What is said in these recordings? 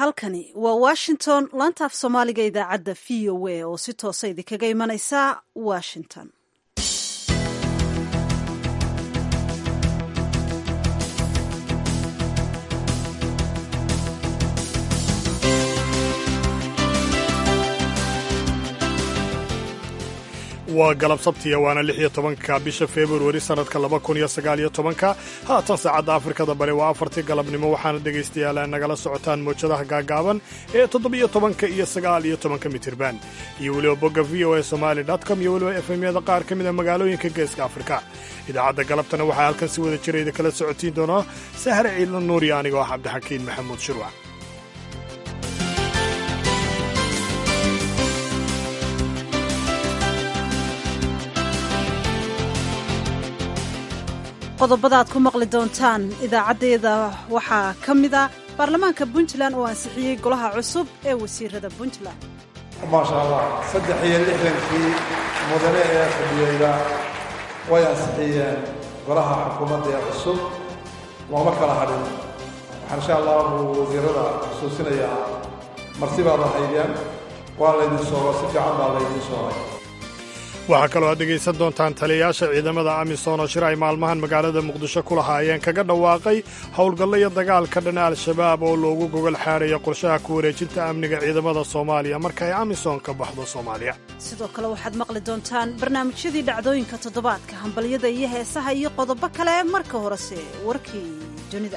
halkani waa washington laanta af soomaaliga idaacadda v o a oo si toosa idinkaga imanaysa washington waa galab sabtiya waana lix iyo tobanka bisha februari sannadka laba kun iyo sagaal iyo tobanka haatan saacadda afrikada bari waa afartii galabnimo waxaana dhegaystayaal nagala socotaan mowjadaha gaagaaban ee toddobiyo tobanka iyo sagaal iyo tobanka mitirban iyo weliba bogga v o a somali com iyo weliba efemyada qaar ka mida magaalooyinka geeska afrika idaacadda galabtana waxaa halkan si wada jira idin kala socotiin doonaa sahre ciidla nuuriya anigoo ah cabdixakiin maxamuud shirwac qodobada aad ku maqli doontaan idaacaddeeda waxaa ka mida baarlamaanka puntland oo ansixiyey golaha cusub ee wasiirada puntland maasha allah saddex iyo lixdankii mudane ee fadhiyeyda way ansixiyeen golaha xukuumadda ee cusub looma kala hadhin waxaan insha allahu wasiirada xusuusinayaa martibaad ahaydeen waa laydin soogo si fiican baa laydin soogay waxaa kaloo aad dhegaysan doontaan taliyayaasha ciidamada amisom oo shir ay maalmahan magaalada muqdisho ku lahaayeen kaga dhawaaqay howlgallo iyo dagaalka dhana al-shabaab oo loogu gogol xaadhayo qorshaha ku wareejinta amniga ciidamada soomaaliya marka ay amisom ka baxdo soomaaliya sidoo kale waxaad maqli doontaan barnaamijyadii dhacdooyinka toddobaadka hambalyada iyo heesaha iyo qodobo kale marka horese warkii dunida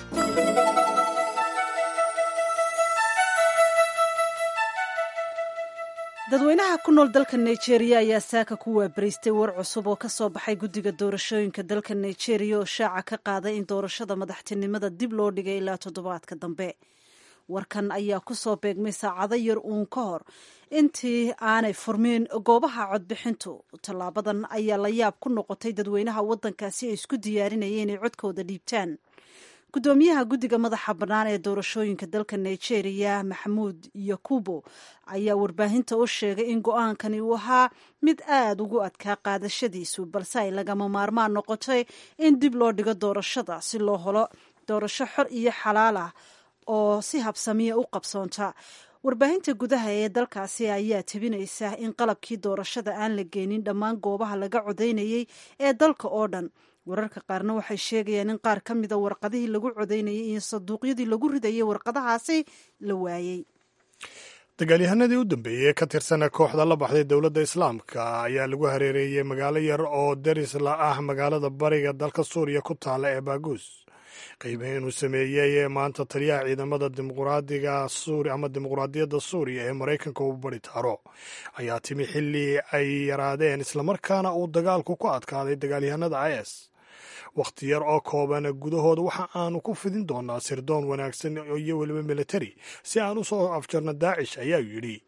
dadweynaha ku nool dalka nigeria ayaa saaka ku waabaraystay war cusub oo ka soo baxay guddiga doorashooyinka dalka nigeria oo shaaca ka qaaday in doorashada madaxtinimada dib loo dhigay ilaa toddobaadka dambe warkan ayaa ku soo beegmay saacado yar uun ka hor intii aanay furmin goobaha codbixintu tallaabadan ayaa la yaab ku noqotay dadweynaha waddankaasi ay isku diyaarinayeen inay codkooda dhiibtaan gudoomiyaha guddiga madaxa bannaan ee doorashooyinka dalka nigeria maxamuud yakubo ayaa warbaahinta u sheegay in go-aankani uu ahaa mid aad ugu adkaa qaadashadiisu balse ay lagama maarmaan noqotay in dib loo dhigo doorashada si loo helo doorasho xor iyo xalaal ah oo si habsamiya u qabsoonta warbaahinta gudaha ee dalkaasi ayaa tebinaysa in qalabkii doorashada aan la geenin dhammaan goobaha laga codaynayay ee dalka oo dhan wararka qaarna waxay sheegayaan in qaar ka mida warqadihii lagu codaynayay iyo sanduuqyadii lagu ridayay warqadahaasi la waayey dagaalyahanadii u dambeeyey ee ka tirsana kooxda la baxday dowladda islaamka ayaa lagu hareereeyey magaalo yar oo daris la ah magaalada bariga dalka suuriya ku taala ee baaguus qiimeyn uu sameeyey ee maanta taliyaha ciidamada dimuqraadiga suuri ama dimuqraadiyadda suuriya ee maraykanka uu bari taaro ayaa timi xilli ay yaraadeen islamarkaana uu dagaalku ku adkaaday dagaalyahanada is wakhti yar oo kooban gudahooda waxa aanu ku fidin doonaa sirdoon wanaagsan iyo weliba militari si aan u soo afjarno daacish ayaa yidhi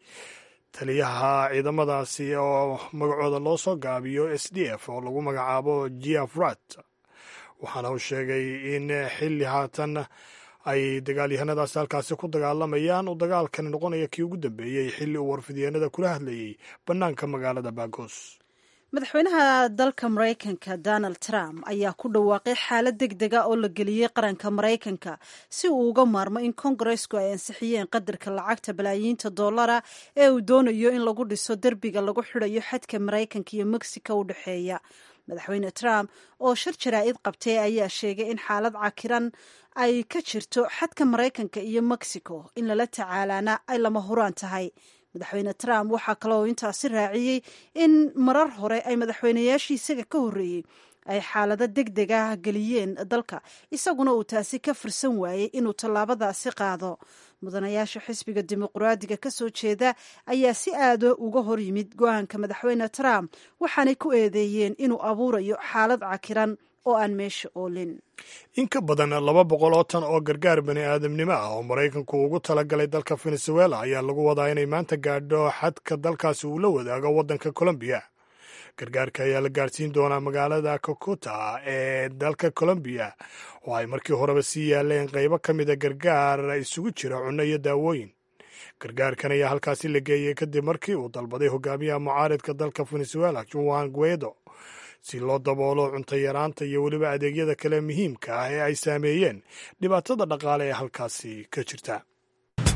taliyaha ciidamadaasi oo magacooda loo soo gaabiyo s d f oo lagu magacaabo giafrat waxaana uu sheegay in xilli haatan ay dagaalyahanadaasi halkaasi ku dagaalamayaan uu dagaalkani noqonaya kii ugu dambeeyey xilli uu warfidyeennada kula hadlayey bannaanka magaalada baagos madaxweynaha dalka maraykanka donald trump ayaa ku dhawaaqay xaalad deg dega oo la geliyey qaranka maraykanka si uu uga maarmo in kongaresku ay ansixiyeen qadarka lacagta balaayiinta dollara ee uu doonayo in lagu dhiso derbiga lagu xidhayo xadka maraykanka iyo mexico u dhexeeya madaxweyne trump oo shir jaraa'id qabtay ayaa sheegay in xaalad cakiran ay ka jirto xadka maraykanka iyo mexico in lala tacaalaana ay lama huraan tahay madaxweyne trump waxaa kaloo intaasi raaciyey in marar hore ay madaxweynayaashii isaga ka horreeyey ay xaalado deg deg ah geliyeen dalka isaguna uu taasi ka fursan waayey inuu tallaabadaasi qaado mudanayaasha xisbiga dimuqraadiga ka soo jeeda ayaa si aada uga hor yimid go-aanka madaxweyne trump waxaanay ku eedeeyeen inuu abuurayo xaalad cakiran oo aan meesha oolin in ka badan laba boqol oo tan oo gargaar bani aadamnimo ah oo maraykanku ugu talagalay dalka venezuela ayaa lagu wadaa inay maanta gaadho xadka dalkaasi uu la wadaago waddanka colombiya gargaarka ayaa la gaadhsiin doonaa magaalada kokuta ee dalka colombiya oo ay markii horeba sii yaaleen qaybo ka mida gargaar isugu jira cunno iyo daawooyin gargaarkan ayaa halkaasi la geeyey kadib markii uu dalbaday hogaamiyaha mucaaridka dalka venezuela juan guedo si loo daboolo cunto yaraanta iyo weliba adeegyada kale muhiimka ah ee ay saameeyeen dhibaatada dhaqaale ee halkaasi ka jirta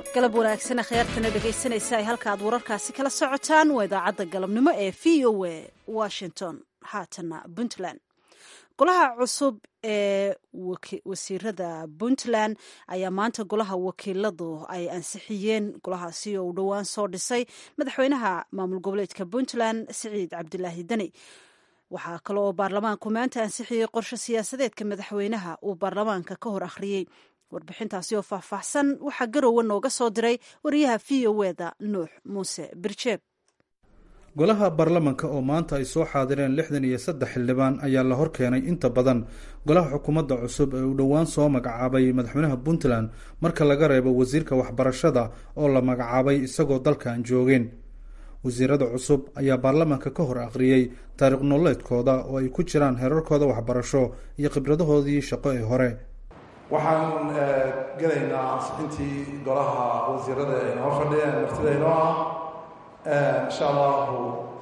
galab wanaagsan akhyaartana dhegaysanaysa ay halka aad wararkaasi kala socotaan waa idaacadda galabnimo ee v o a washington haatana puntland golaha cusub ee wasiirada puntland ayaa maanta golaha wakiiladu ay ansixiyeen golahaasi oo uu dhowaan soo dhisay madaxweynaha maamul goboleedka puntland siciid cabdilaahi deni waxaa kale oo baarlamaanku maanta ansixiyey qorshe siyaasadeedka madaxweynaha uu baarlamaanka ka hor akhriyey warbixintaasi oo faahfaahsan waxaa garowe nooga soo diray wariyaha v o eda nuux muuse birjeeb golaha baarlamanka oo maanta ay soo xaadireen lixdan iyo saddex xildhibaan ayaa la hor keenay inta badan golaha xukuumadda cusub ee uu dhowaan soo magacaabay madaxweynaha puntland marka laga reebo wasiirka waxbarashada oo la magacaabay isagoo dalkan joogeen wasiirada cusub ayaa baarlamanka ka hor akhriyey taariikh nololeedkooda oo ay ku jiraan herarkooda waxbarasho iyo khibradahoodii shaqo ee hore waxaan gelaynaa ansixintii golaha wasiirada ay noo fadhiyeen martida inoo ah insha allahu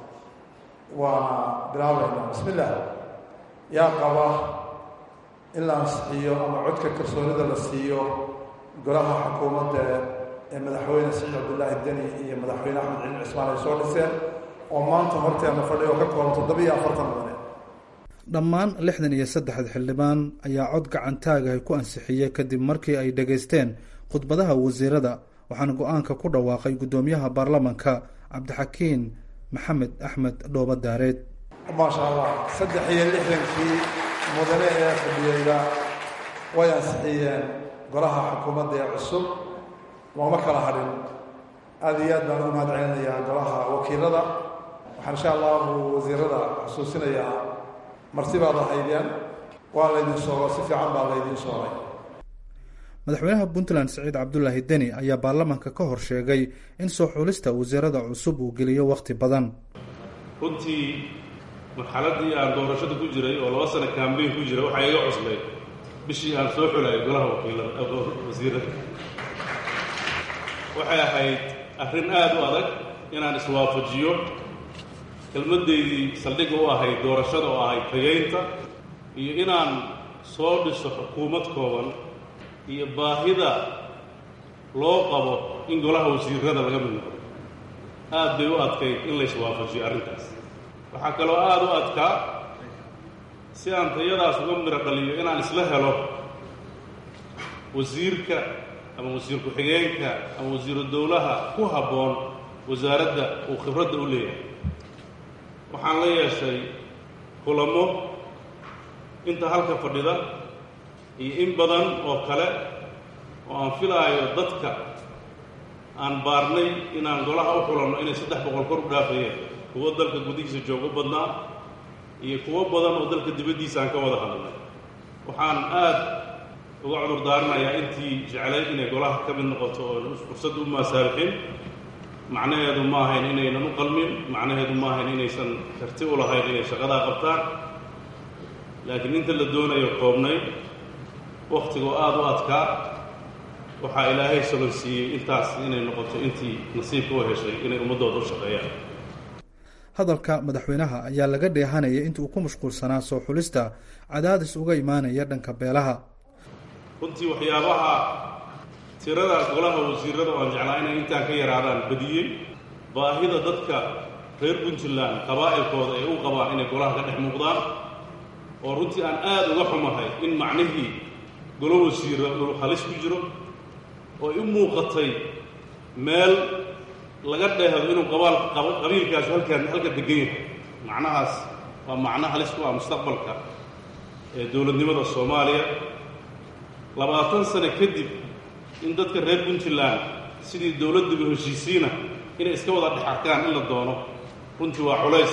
waana bilaabaynaa bismi illah yaa qaba in la ansixiyo ama codka kalsoonida la siiyo golaha xukuumadda ee madaxweyne siciid cabdillaahi deni iyo madaxweyne axmed ciin cismaan ay soo dhiseen oo maanta horteena fadhiya oo ka kooban toddobiyo afartan mudane dhammaan lixdan iyo saddexda xildhibaan ayaa cod gacantaagahay ku ansixiyey kadib markii ay dhegaysteen khudbadaha wasiirada waxaana go-aanka ku dhawaaqay guddoomiyaha baarlamanka cabdixakiin maxamed axmed dhooba daareed maasha allah saddex iyo lixdankii mudane ee fadhiyeyda way ansixiyeen golaha xukuumadda ee cusub looma kala hadhin aada iyo aad baan ugu mahad celinayaa golaha wakiilada waxaan insha allahu wasiirada xusuusinayaa marti baad ahaydeen waa laydin soogo si fiican baa laydin soogay madaxweynaha puntland siciid cabdulaahi deni ayaa baarlamanka ka hor sheegay in soo xulista wasiirada cusub uu geliyo wakhti badan runtii marxaladdii aan doorashada ku jiray oo laba sano kambeyn ku jira waxaa iga cuslay bishii aan soo xulayay golaha wakiilada wasiirada waxay ahayd arrin aada u adag inaan iswaafajiyo kelmaddeydii saldhigga u ahayd doorashada oo ahayd tageynta iyo inaan soo dhiso xukuumad kooban iyo baahida loo qabo in golaha wasiirada laga mid noqdo aad bay u adkayd in layswaafajiyo arrintaas waxaa kaloo aada u adkaa si aan tayadaas uga miro dhaliyo inaan isla helo wasiirka ama wasiir ku-xigeenka ama wasiiru dowlaha ku habboon wasaaradda uu khibradda u leeyahay waxaan la yeeshay kulamo inta halka fadhida iyo in badan oo kale oo aan filaayo dadka aan baarnay inaan golaha u xulanno inay saddex boqol kor u dhaafayeen kuwo dalka gudihiisa joogo badnaa iyo kuwo badan oo dalka dibaddiisa aan ka wada hadlay waxaan aad uga cudur daarinayaa intii jeclayd inay golaha ka mid noqoto oo fursad u maasaabixin macnaheedu ma ahayn inaynan u qalmin macnaheedu ma ahayn inaysan karti u lahayn inay shaqadaa qabtaan laakiin inta la doonayo koobnay wakhtigoo aada u adkaa waxaa ilaahay solonsiiyey intaas inay noqoto intii nasiibka u heshay inay ummaddooda u shaqeeyaan hadalka madaxweynaha ayaa laga dheehanayay inta uu ku mashquulsanaa soo xulista cadaadis uga imaanaya dhanka beelaha runtii waxyaabaha tirada golaha wasiirada oo aan jeclaa inay intaan ka yaraadaan badiyey baahida dadka reer puntland qabaa'ilkooda ay u qabaan inay golaha ka dhex muuqdaan oo runtii aan aada uga xumahay in macnihii golo wasiira uu halis ku jiro oo i muuqatay meel laga dheehdo inuu qabaal qabiilkaasu halkaan halka degan yahay macnahaas waa macno halis ku ah mustaqbalka ee dowladnimada soomaaliya labaatan sano kadib in dadka reer puntland sidii dowladdiba heshiisiina inay iska wada dhex arkaan in la doono runtii waa culays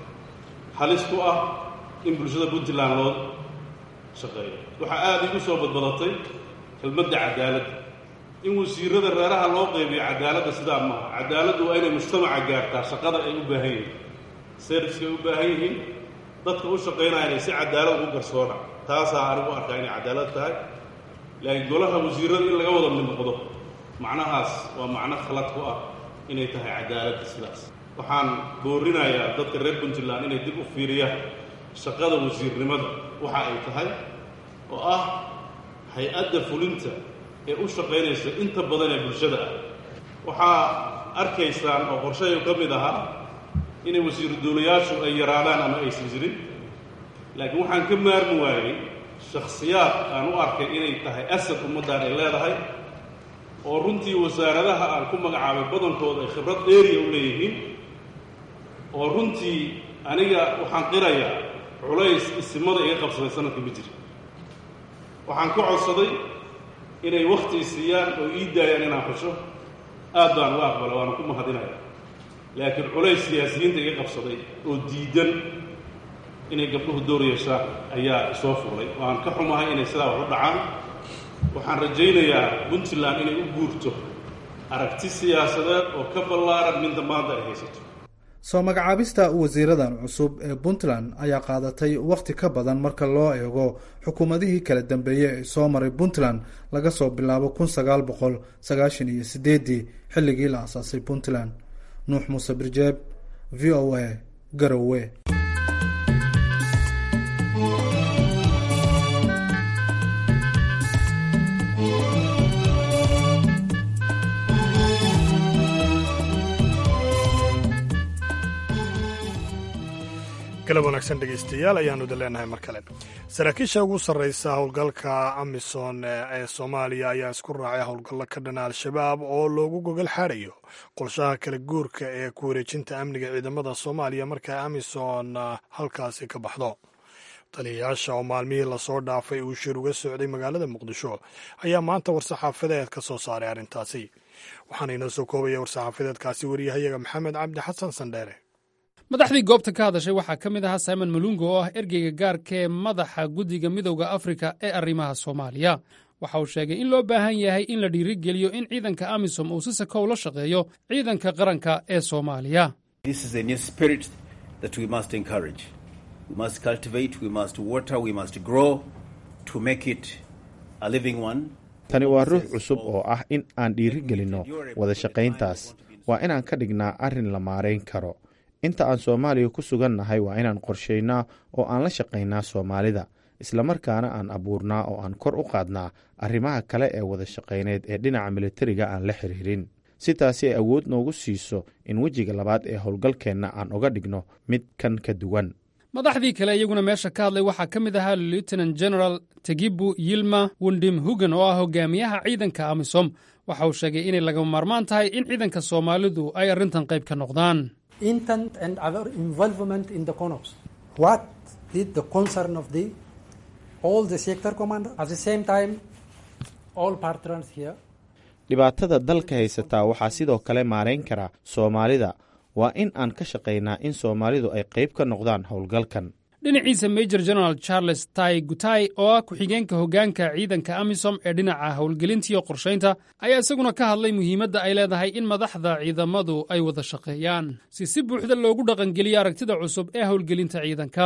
halis ku ah in bulshada puntland loo shaqeeyo waxaa aada igu soo badbadatay kelmadda cadaaladda in wasiirada reeraha loo qaybiyo cadaaladda sidaa maaha cadaaladdu waa inay mujtamaca gaartaa shaqada ay u baahan yihiin serviska ay u baahan yihiin dadka u shaqaynaya inay si cadaalad ugu garsoona taasaa anigu arkaa inay cadaalad tahay laakiin golaha wasiirada in laga wada mid noqdo macnahaas waa macno khalad ku ah inay tahay cadaaladda sidaas waxaan boorinayaa dadka reer puntland inay dib u fiiriyaan shaqada wasiirnimada waxa ay tahay oo ah hay-adda fulinta ee u shaqaynaysa inta badan ee bulshada ah waxaa arkaysaan oo qorshahay ka mid ahaa inay wasiiru duulayaashu ay yaraadaan ama aysan jirin laakiin waxaan ka maarmi waayey shakhsiyaad aan u arkay inay tahay asad ummaddan ay leedahay oo runtii wasaaradaha aan ku magacaabay badankooda ay khibrad dheeriya u leeyihiin oo runtii aniga waxaan qirayaa culays isimada iga qabsaday sanadka ma jiri waxaan ku codsaday inay wakhti siiyaan oo ii daayaan inaan xusho aad baan uga aqbala waana ku mahadinaya laakiin culays siyaasiyiinta iga qabsaday oo diidan inay gabdhuhu door yeeshaan ayaa soo fuulay waan ka xumahay inay sidaa wax u dhacaan waxaan rajaynayaa puntland inay u guurto aragti siyaasadeed oo ka ballaaran midda maanta ay haysato soo magacaabista wasiiradan cusub ee puntland ayaa qaadatay wakhti ka badan marka loo eego xukuumadihii kala dambeeyey ee soo maray puntland laga soo bilaabo kun sagaal boqol sagaashan iyo sideeddii xilligii la asaasay puntland nuux muuse birjeeb v o a garowe galab wanaagsan dhegaystayaal ayaanu da leenahay mar kale saraakiisha ugu sarreysa howlgalka amisom ee soomaaliya ayaa isku raacay howlgallo ka dhana al-shabaab oo loogu gogol xaadhayo qorshaha kala guurka ee ku wareejinta amniga ciidamada soomaaliya marka amisom halkaasi ka baxdo taliyayaasha oo maalmihii lasoo dhaafay uu shir uga socday magaalada muqdisho ayaa maanta war-saxaafadeed ka soo saaray arrintaasi waxaana inoo soo koobaya war-saxaafadeedkaasi wariyahayaga maxamed cabdi xasan sandheere madaxdii goobta ka hadashay waxaa ka mid ahaa simon malungo oo ah ergeyga gaarka ee madaxa guddiga midowda afrika ee arrimaha soomaaliya waxa uu sheegay in loo baahan yahay in la dhiirigeliyo in ciidanka amisom uu si sakow la shaqeeyo ciidanka qaranka ee soomaaliya tani waa ruux cusub oo ah in aan dhiirigelinno wada shaqayntaas waa inaan ka dhignaa arrin la maarayn karo inta aan soomaaliya ku sugannahay waa inaan qorshaynaa oo aan la shaqaynaa soomaalida islamarkaana aan abuurnaa oo aan kor u qaadnaa arrimaha kale ee wada shaqayneed ee dhinaca militariga aan la xiriirin si taasi ay awood noogu siiso in wejiga labaad ee howlgalkeenna aan uga dhigno mid kan ka duwan madaxdii kale iyaguna meesha ka hadlay waxaa ka mid ahaa lieutenant general tegibu yilma wundim hugan oo ah hogaamiyaha ciidanka amisom waxa uu sheegay inay lagama maarmaan tahay in ciidanka soomaalidu ay arrintan qayb ka noqdaan intent and our involvement in the CONOPS. What is the concern of the all the sector commander? At the same time, all partners here. dhibaatada dalka haysataa waxaa sidoo kale maarayn kara soomaalida waa in aan ka shaqaynaa in soomaalidu ay qayb ka noqdaan howlgalkan dhinaciisa major general charles tai gutai oo ah ku-xigeenka hoggaanka ciidanka amisom ee dhinaca howlgelintiiyo qorshaynta ayaa isaguna ka hadlay muhiimadda ay leedahay in madaxda ciidamadu ay wada shaqeeyaan si si buuxda loogu dhaqangeliyo aragtida cusub ee howlgelinta ciidanka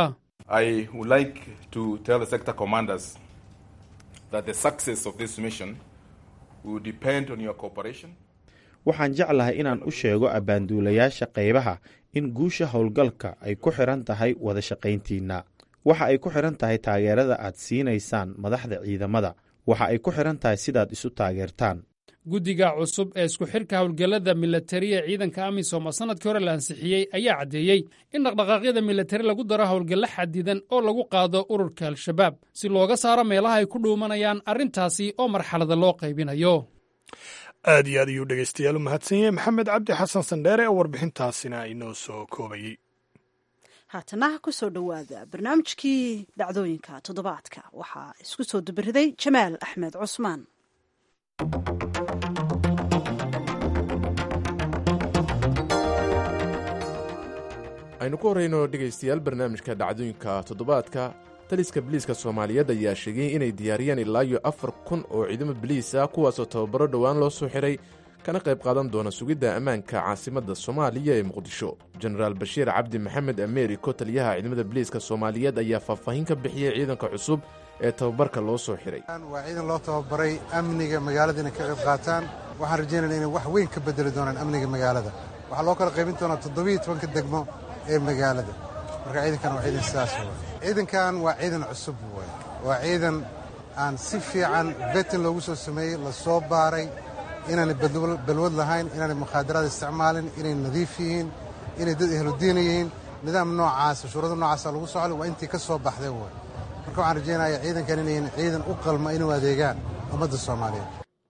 waxaan jeclahay inaan u sheego abbaanduulayaasha qaybaha in guusha howlgalka ay ku xidhan tahay wada shaqayntiinna waxa ay ku xidhan tahay taageerada aad siinaysaan madaxda ciidamada waxa ay ku xidhan tahay sidaad isu taageertaan guddiga cusub ee isku xidhka howlgallada milatariya ciidanka amisom oo sannadkii hore la ansixiyey ayaa caddeeyey in dhaqdhaqaaqyada milatari lagu daro howlgallo xadidan oo lagu qaado ururka al-shabaab si looga saaro meelaha ay ku dhuumanayaan arrintaasi oo marxalada loo qaybinayo aad iyo aad ayuu dhegaystayaal u mahadsan yahay maxamed cabdi xasan sandheere oo warbixintaasina inoo soo koobayey haatana ku soo dhowaada barnaamijkii dhacdooyinka toddobaadka waxaa isku soo dubariday jamaal axmed cusmaan aynu ku horrayno dhegaystayaal barnaamijka dhacdooyinka toddobaadka taliska biliiska soomaaliyeed ayaa sheegay inay diyaariyeen ilaa iyo afar kun oo ciidamo biliis ah kuwaasoo tababaro dhowaan loo soo xidhay kana qayb qaadan doona sugidda ammaanka caasimadda soomaaliya ee muqdisho jenaraal bashiir cabdi maxamed ameeriko taliyaha ciidamada biliiska soomaaliyeed ayaa faahfaahin ka bixiyey ciidanka cusub ee tababarka loo soo xidhay waa ciidan loo tababaray amniga magaalada inay ka qayb qaataan waxaan rajaynayna inay wax weyn ka bedeli doonaan amniga magaalada waxaa loo kala qaybin doonaa toddobiiyo tobanka degmo ee magaalada marka ciidankan waa ciidan sidaas w ciidankan waa ciidan cusub w waa ciidan aan si fiican betin loogu soo sameeyey la soo baaray inaanay balwad lahayn inaanay mukhaadaraad isticmaalin inay nadiif yihiin inay dad ehludiina yihiin nidaam noocaasa shuruudo noocaasa lagu socday waa intii ka soo baxday way marka waxaan rajaynayaa ciidankan inayn ciidan u qalma inuu adeegaan ummadda soomaaliyeed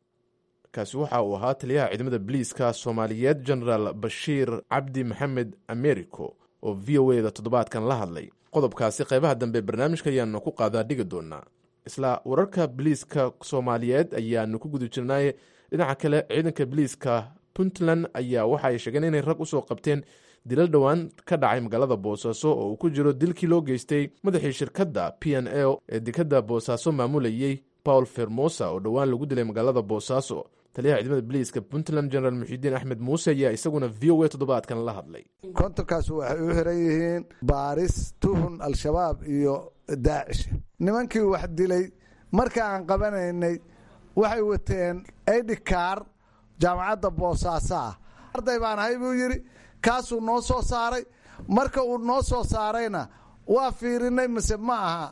kaasi waxa uu ahaa taliyaha ciidamada biliiska soomaaliyeed genaraal bashiir cabdi maxamed americo oo v o eda toddobaadkan la hadlay qodobkaasi qaybaha dambe barnaamijka ayaanu ku qaadaa dhigi doonaa isla wararka biliiska soomaaliyeed ayaanu ku guda jirnaaye dhinaca kale ciidanka biliiska puntland ayaa waxa ay sheegeen inay rag usoo qabteen dilal dhowaan ka dhacay magaalada boosaaso oo uu ku jiro dilkii loo geystay madaxii shirkadda p n l ee dekadda boosaaso maamulayey paul fermosa oo dhowaan lagu dilay magaalada boosaaso taliyaha ciidamada biliiska puntland generaal muxidiin axmed muuse ayaa isaguna v o a toddobaadkan la hadlay kontonkaas waxay u xiran yihiin baaris tuhun al-shabaab iyo daacish nimankii wax dilay marka aan qabanaynay waxay wateen aidhikaar jaamacadda boosaaso ah arday baan ahay buu yidhi kaasuu noo soo saaray marka uu noo soo saarayna waa fiirinay mise ma aha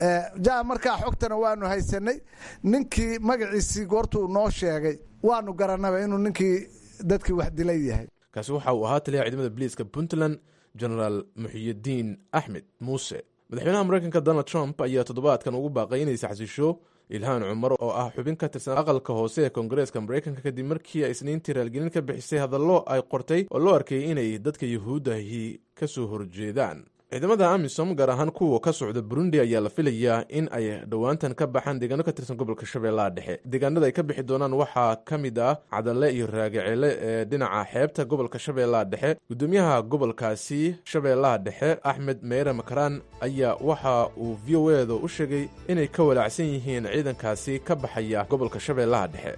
ja markaa xogtana waanu haysanay ninkii magaciisii goortuu noo sheegay waanu garanaba inuu ninkii dadkii wax dilay yahay kaasi waxa uu ahaa taliyaha ciidamada biliiska puntland genaraal muxiyidiin axmed muuse madaxweynaha mareykanka donald trump ayaa toddobaadkan ugu baaqay inay saxsisho ilhaan cumar oo ah xubin ka tirsan aqalka hoose ee koongareeska mareykanka kadib markii ay isniintii raalgelin ka bixisay hadallo ay qortay oo loo arkayay inay dadka yuhuuddahi ka soo horjeedaan ciidamada amisom gaar ahaan kuwa ka socda burundi ayaa la filayaa in ay dhowaantan ka baxaan deegaano ka tirsan gobolka shabeellaha dhexe deegaanada ay ka bixi doonaan waxaa ka mid ah cadalle iyo raagaceele ee dhinaca xeebta gobolka shabeellaha dhexe gudoomiyaha gobolkaasi shabeellaha dhexe axmed meyre makaraan ayaa waxa uu v o eda u sheegay inay ka walaacsan yihiin ciidankaasi ka baxaya gobolka shabeellaha dhexe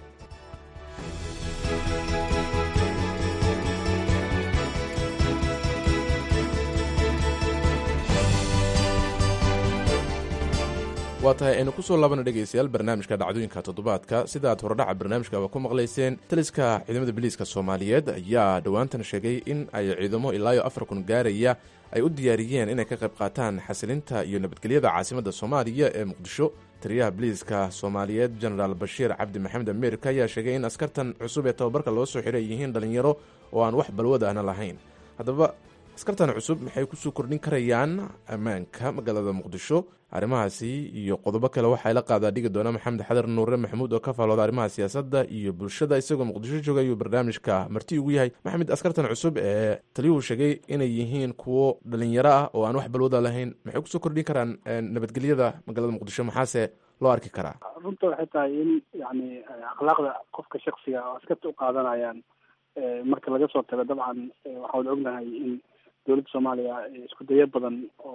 waa tahay aynu kusoo laabana dhegaystayaal barnaamijka dhacdooyinka toddobaadka sida aad horodhaca barnaamijkaba ku maqlayseen taliska ciidamada biliiska soomaaliyeed ayaa dhowaantan sheegay in ay ciidamo ilaayo afar kun gaaraya ay u diyaariyeen inay ka qayb qaataan xasilinta iyo nabadgelyada caasimadda soomaaliya ee muqdisho taliyaha biliiska soomaaliyeed genaraal bashiir cabdi maxamed ameerika ayaa sheegay in askartan cusub ee tababarka loo soo xiray yihiin dhallinyaro oo aan wax balwada ahna lahayn haddaba askartan cusub maxay kusoo kordhin karayaan ammaanka magaalada muqdisho arrimahaasi iyo qodobo kale waxaa la qaadaa dhigi doona maxamed xadar nuure maxamuud oo ka faalooda arrimaha siyaasadda iyo bulshada isagoo muqdisho jooga ayuu barnaamijka marti ugu yahay maxamed askartan cusub ee taliyuhu sheegay inay yihiin kuwo dhalinyaro ah oo aan wax balwada lahayn maxay kusoo kordhin karaan nabadgelyada magaalada muqdisho maxaase loo arki karaa runta waxay tahay in yani akhlaaqda qofka shaksiga oo askarta u qaadanayaan marka laga soo tago dabcan waxaan ognahay in dowladda soomaaliya isku dayo badan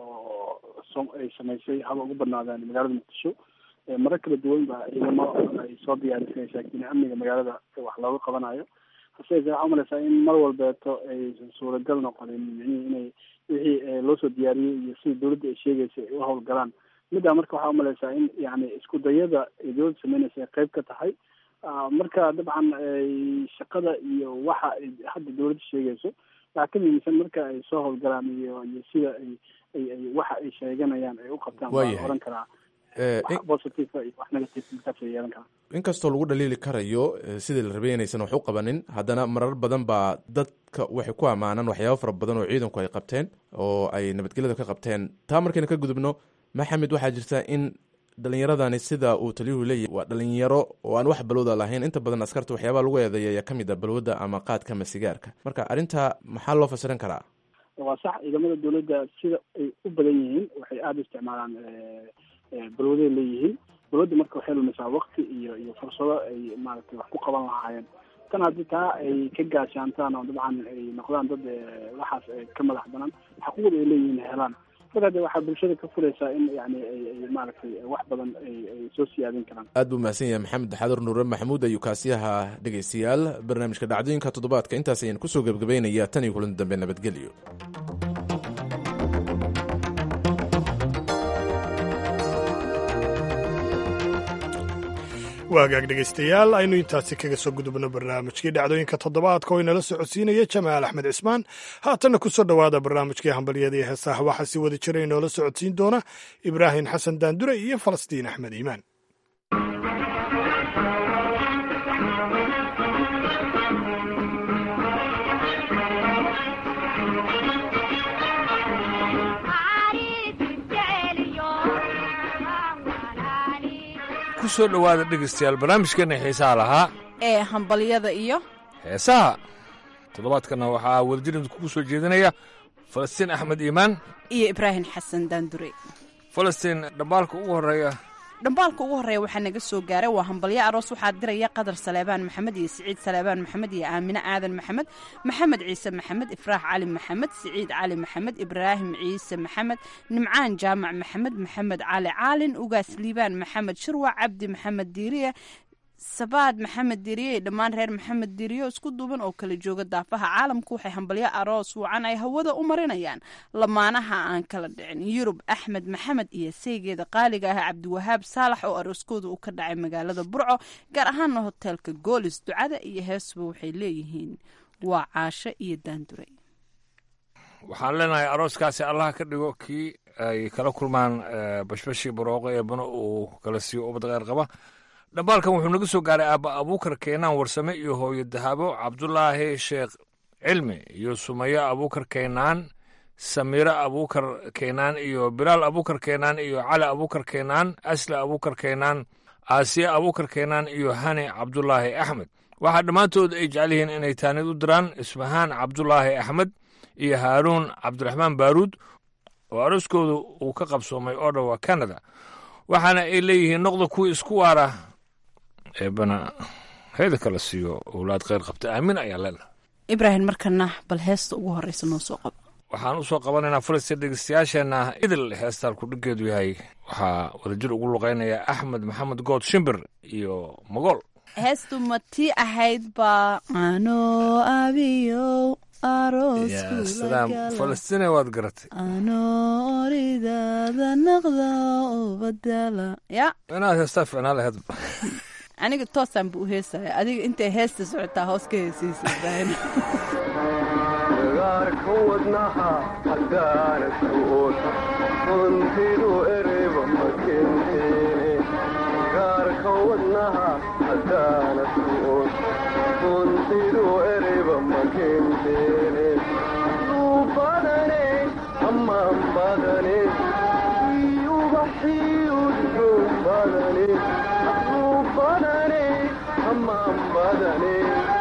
oo ay samaysay haba ugu badnaadaan magaalada muqdisho marar kala duwan ba ciidamo ay soo diyaarisay saakiin amniga magaalada wax looga qabanayo hase yeeshee waxaa umalaysaa in mar walbeeto aysan suuragal noqonin micnihii inay wixii loo soo diyaariyey iyo sidii dowladda ay sheegaysa ay u howlgalaan middaa marka waxaa umalaysaa in yani isku dayada ay dowladda sameynaysa ay qayb ka tahay marka dabcan shaqada iyo waxa ay hadda dowladda sheegayso waxaa ka muhiimsan marka ay soo howlgalaan iyo iyo sida ay ay ay waxa ay sheeganayaan ay u qabtaan waa oran karaa wax positive iyo wax negative markaas ay yeelan karaan inkastoo lagu dhaliili karayo sidii la rabay inaysan wax u qabanin haddana marar badan baa dadka waxay ku ammaanaan waxyaabo fara badan oo ciidanku ay qabteen oo ay nabadgelyada ka qabteen taa markayna ka gudubno maxamed waxaa jirta in dhalinyaradani sida uu taliyuhu leeyahy waa dhalinyaro oo aan wax balwada lahayn inta badan askarta waxyaabaha lagu eedeeya ayaa kamid a balwada ama qaadka ama sigaarka marka arrinta maxaa loo fasiran karaa waa sax ciidamada dowladda sida ay u badan yihiin waxay aada u isticmaalaan balwaday leeyihiin balwadda marka waxay lumisaa wakti iyo iyo fursado ay maaragtay wax ku qaban lahaayeen tan haddii taa ay ka gaashaantaan oo dabcan ay noqdaan dad waxaas ka madax banaan xaquuqda ay leeyihiin helaan marka de waxaa bulshada ka fulaysaa in yani ay maaragtay wax badan ay ay soo siyaadin karaan aad buu mahadsan yahay maxamed xadar nuure maxamuud ayuu kaasiyaha dhegaystayaal barnaamijka dhacdooyinka toddobaadka intaas ayaan kusoo gebgabaynaya tan iyo kulan dambe nabadgelyo waagaag dhegaystayaal aynu intaasi kaga soo gudubno barnaamijkii dhacdooyinka toddobaadka oo inala socodsiinaya jamaal axmed cismaan haatanna ku soo dhowaada barnaamijkii hambalyada iyo heesaha waxaa si wada jira inoola socodsiin doona ibraahim xasan daandure iyo falastiin axmed iimaan ku soo dhowaada dhegaystayaal barnaamijkeenna xiisaha lahaa ee hambalyada iyo heesaha toddobaadkanna waxaa wadajirida kugu soo jeedinaya falastiin axmed iimaan iyo ibraahim xasan daandure falastiin dhambaalka ugu horreeya dhambaalka ugu horreeya waxaa naga soo gaaray waa hambalyo aroos waxaa diraya qadar saleebaan maxamed iyo siciid saleebaan maxamed iyo aamine aadan maxamed maxamed ciise maxamed ifraax cali maxamed siciid cali maxamed ibraahim ciise maxamed nimcaan jaamac maxamed maxamed cali caalin ugaas liibaan maxamed shirwac cabdi maxamed diiriye sabaad maxamed diiriye iyo dhammaan reer maxamed diiriyo isku duuban oo kala jooga daafaha caalamku waxay hambalyo aroos wacan ay hawada u marinayaan lamaanaha aan kala dhicin yurub axmed maxamed iyo saygeeda qaaliga ah cabdiwahaab saalax oo arooskooda uu ka dhacay magaalada burco gaar ahaana hoteelka goolis ducada iyo heesuba waxay leeyihiin waa caasho iyo daandure waxaan leenahay arooskaasi allaha ka dhigo kii ay kala kulmaan bashbashii barooqo ee bano uu kala siiyo ubad kheyr qaba dhambaalkan wuxuu naga soo gaaray aabba abuukar keenaan warsame iyo hooyo dahabo cabdulaahi sheekh cilmi iyo sumayo abuukar keenaan samiiro abuukar keenaan iyo bilaal abuukar keenaan iyo cali abuukar keenaan asle abuukar keenaan aasiya abuukar keenaan iyo hani cabdulaahi axmed waxaa dhammaantood ay jecel yihiin inay taanid u diraan ismahaan cabdulaahi axmed iyo haaruun cabdiraxmaan baaruud oo arooskooda uu ka qabsoomay oo dhowa canada waxaana ay leeyihiin noqda kuwii isku waara eebana heeda kala siiyo owlaad kheyr qabta aamin ayaa leenahay ibraahim markana bal heesta ugu horreysa noo soo qabo waxaan u soo qabanaynaa falistiin dhegeystayaasheenna idil heestaan kudhigeedu yahay waxaa wadajir ugu luqeynaya axmed maxamed good shimbir iyo magool heestu ma tii ahayd baa anoo abiyow salaam falastiine waad garatay anoo oridaada naqda oo badala ya inaad heestaa ficnaa laheed aniga toosaan bu u heesaya adiga intay heesta socotaa hoos ka heesaysa ibraahim gaarka wadnaha haddaana su'ood runtidu ereba ma kenteene gaarka wadnaha haddaana su'ood runtidu ereba ma kenteene duu badane ammaan badane ubaxiyudxuun badane duu badane ammaan badane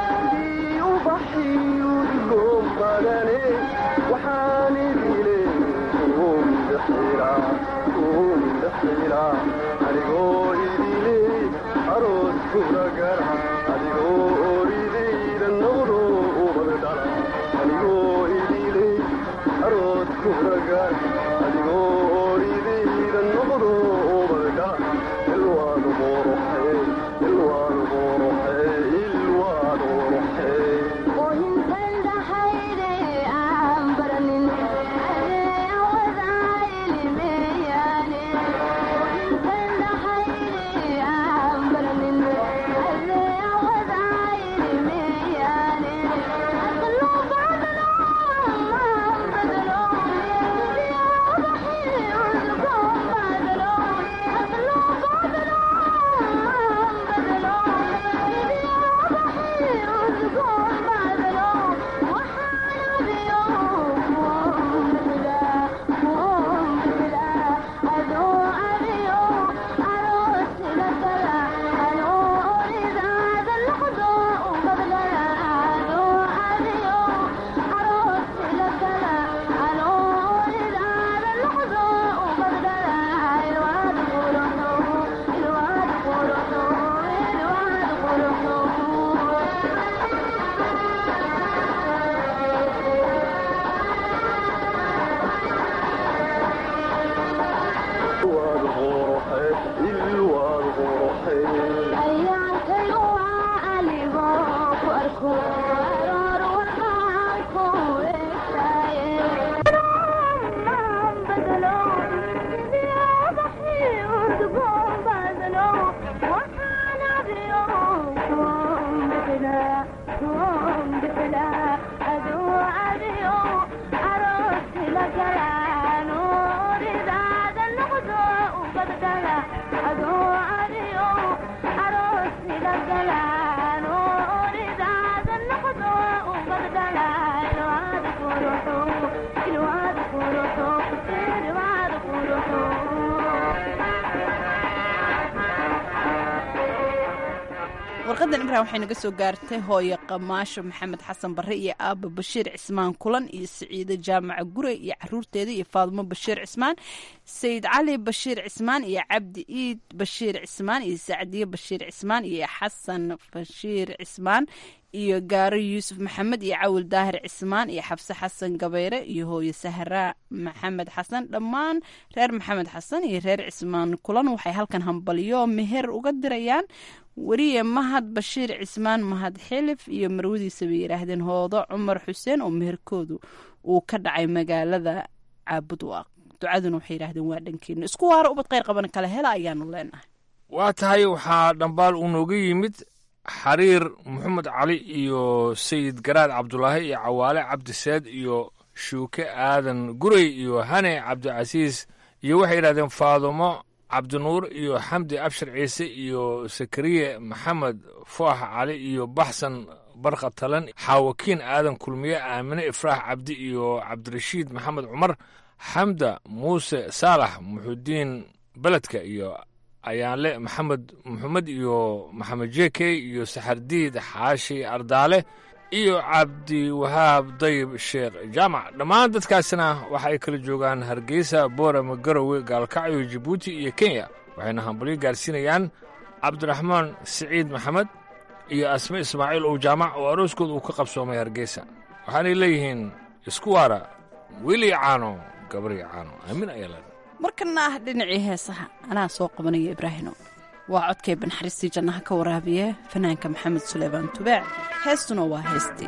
ubaxiyudgoon badane waxaan idile umdaxira umdaxira adigoo idile aroos kula gara adigoo oridayda noqdo ubad dhala adigoo idile aroos kula gara adigoo oridayda noqdo ubad dhala ilwaad qoroxe ilwaad qoroxe ilwaad qoroxe Yeah. warqadan imran waxay naga soo gaartay hooyo qamaasho maxamed xasan barre iyo aaba bashiir cismaan kulan iyo siciide jaamaca gurey iyo caruurteeda iyo faadumo bashiir cismaan sayid cali bashiir cismaan iyo cabdi iid bashiir cismaan iyo sacdiye bashiir cismaan iyo xasan bashiir cismaan iyo gaaro yuusuf maxamed iyo cawil daahir cismaan iyo xabse xasan gabayre iyo hooyo sahra maxamed xasan dhammaan reer maxamed xasan iyo reer cismaan kulan waxay halkan hambalyo meher uga dirayaan weriye mahad bashiir cismaan mahad xilif iyo marwadiisa bay yidhaahdeen hoodo cumar xuseen oo meherkoodu uu ka dhacay magaalada caabudwaaq ducaduna waxay yidhahdeen waa dhankeena isku waaro ubad kheyr qaban kale hela ayaanu leenahay waa tahay waxaa dhambaal uu nooga yimid xariir maxamed cali iyo sayid garaad cabdulaahi iyo cawaale cabdiseed iyo shuuke aadan gurey iyo hane cabdicasiis iyo waxay yidhahdeen faadumo cabdinuur iyo xamdi abshir ciise iyo sakariye maxamed foox cali iyo baxsan barqa talan xaawakiin aadan kulmiye aamine ifraax cabdi iyo cabdirashiid maxamed cumar xamda muuse saalax muxudiin beledka iyo ayaanle maxamed maxamed iyo maxamed jeke iyo saxardiid xaashi ardaale iyo cabdiwahaab dayib sheekh jaamac dhammaan dadkaasina waxa ay kala joogaan hargeysa boorama garowe gaalkacyo jabuuti iyo kenya waxayna hambalyo gaarsiinayaan cabdiraxmaan siciid maxamed iyo asme ismaaciil ow jaamac oo arooskooda uu ka qabsoomay hargeysa waxaanay leeyihiin isku waara weli caano gabari caano aamin ayaa leedahay markana ah dhinacii heesaha anaa soo qabanaya ibraahino waa codkay banxariistii jannaha ka waraabiye fanaanka maxamed suleymaan tubaac heestuna waa heestii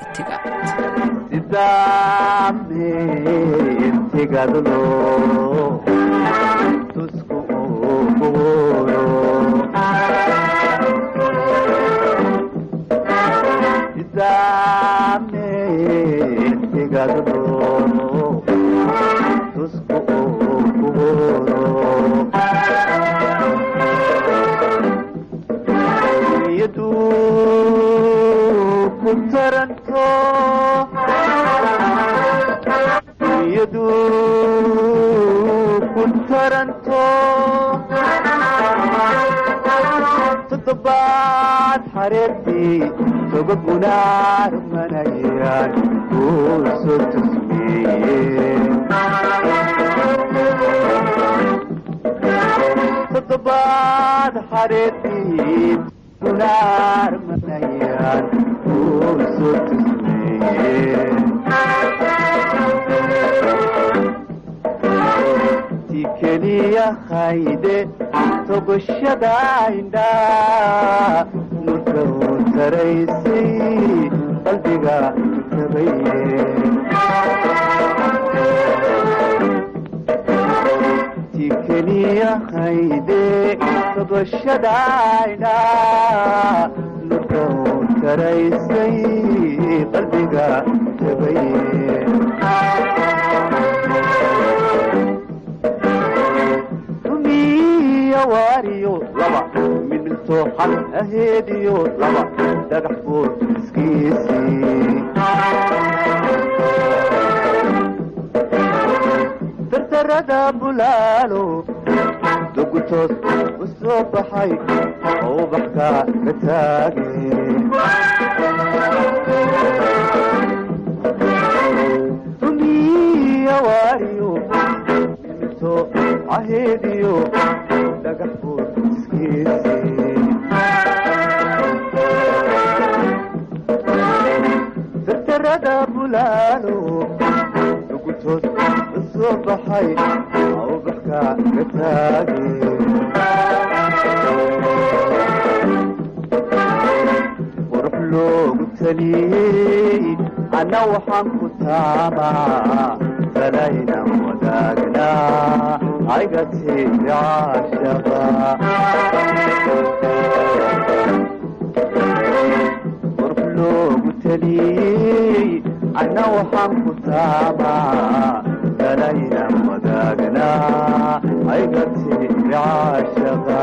toddobaad xareertii tobagunaar manayaan kuu soo tusmeeye toddobaad xareertii gunaar manayaan kuu soo tusmeeye ti keliya hayde togashada indhaa nurka uu taraysay qalbiga tabaye ti keliya hayde togashada indhaa nurka uu taraysay qalbiga tabaye waariyo laba midmidtoo xal aheediyo laba dhagax buur iskiisii dardarada bulaalo dugutoos u soo baxay oo ubaxka ka taage rumiya waariyo midmidtoo aheediyo dhagax buur iskiisii dardarada bulaalo dugutoos u soo baxay ubaxka ka taage qurux loogu taliyey anna waxaan ku taamaa salaynan wadaagnaa aygatiri caashaba qurux loogu taliyey anna waxaan ku taamaa salaynan wadaagnaa aygatiri caashaba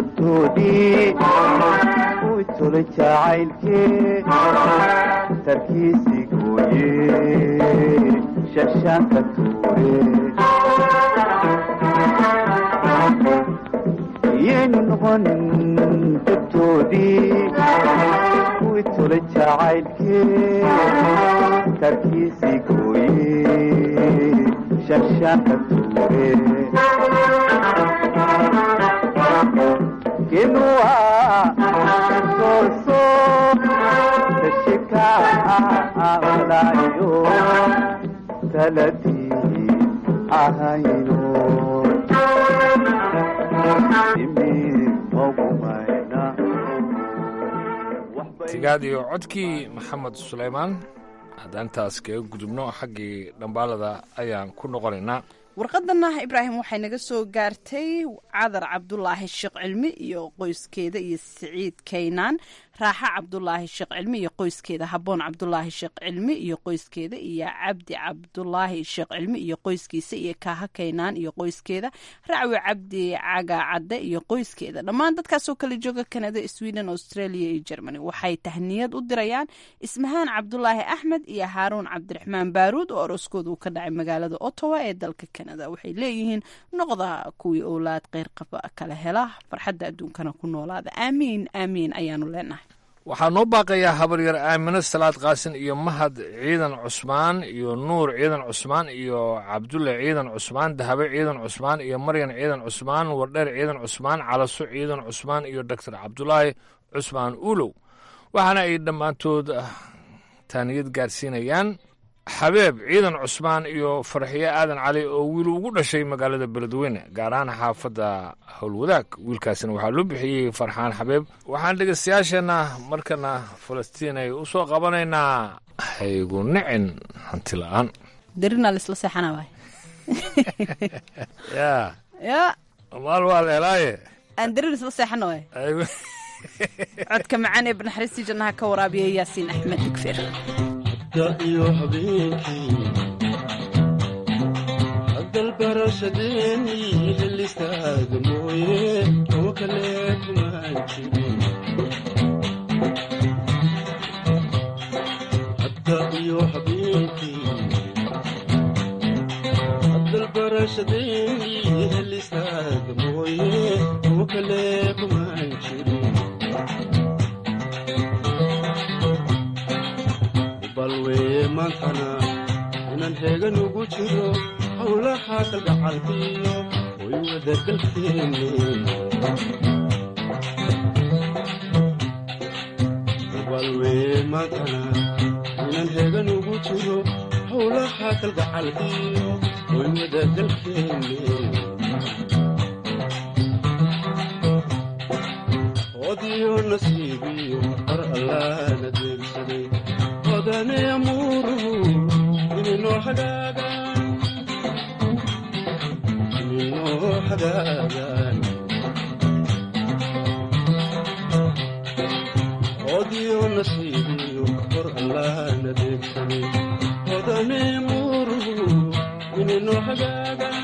tabtoodii kuwii tolay jacaylkee tarkiisii gooye shashaanka tuure iyaynu noqonin tabtoodii kuwii tolay jacaylkee tarkiisii gooye shashaanka tuure kinua soorso tashika walayo taladii ahayno tigaad iyo codkii maxamed sulaymaan haddaan intaas kaga gudubno xaggii dhambaalada ayaan ku noqonaynaa warqadana ibraahim waxay naga soo gaartay cadar cabdulaahi sheekh cilmi iyo qoyskeeda iyo siciid kaynaan raaxa cabdulaahi sheekh cilmi iyo qoyskeeda haboon cabdulaahi sheekh cilmi iyo qoyskeeda iyo cabdi cabdulaahi sheekh cilmi iyo qoyskiisa iyo kaaha kaynaan iyo qoyskeeda racwi cabdi caga cadde iyo qoyskeeda dhammaan dadkaasoo kala jooga kanada sweden australia iyo germany waxay tahniyad u dirayaan ismahaan cabdulaahi axmed iyo haaruun cabdiraxmaan baaruud oo arooskooda uu ka dhacay magaalada ottawa ee dalka kanada waxay leeyihiin noqda kuwii owlaad keyrqaba kala hela farxadda adduunkana ku noolaada aamiin aamiin ayaanu leenahay waxaa noo baaqayaa habaryar aamino salaad qaasin iyo mahad ciidan cusmaan iyo nuur ciidan cusmaan iyo cabdulle ciidan cusmaan dahabe ciidan cusmaan iyo maryan ciidan cusmaan wardheer ciidan cusmaan calaso ciidan cusmaan iyo doctor cabdulaahi cusmaan ulow waxaana ay dhammaantood taaniyad gaarsiinayaan xabeeb ciidan cusmaan iyo farxiye aadan cali oo wiil ugu dhashay magaalada beledweyne gaar ahaan xaafadda howlwadaag wiilkaasina waxaa loo bixiyey farxaan xabeeb waxaan dhegeystayaasheenna markana falastiin ay u soo qabanaynaa haygu nicin hanti la-aan darina laisla seexana waay ya ya maal waa la helaaye aan darin isla seexana waay codka macaan ee banaxariistii jannaha ka waraabiya yaasiin axmed digfeer iyo habeenkii hadalbarashadeeni helistaada mooye oo kale kumaan jirin hadda iyo habeenkii hadalbarashadeeni helistaada mooye oo kale kumaan jirin balweye maantana inaan heegan ugu jiro howlaha kalgacalkiyo way wadagalkeeni balweye maantana inaan heegan ugu jiro howlaha kalgacalkiyo way wadagalkeeni odiyo nasiibiyo qar allaana deegsaday odane amuuruhu ininoo hagaagaan ininoo hagaagaan odiyo nasiibiyo qor allaana deegsaday odane amuuruhu ininoo hagaagaan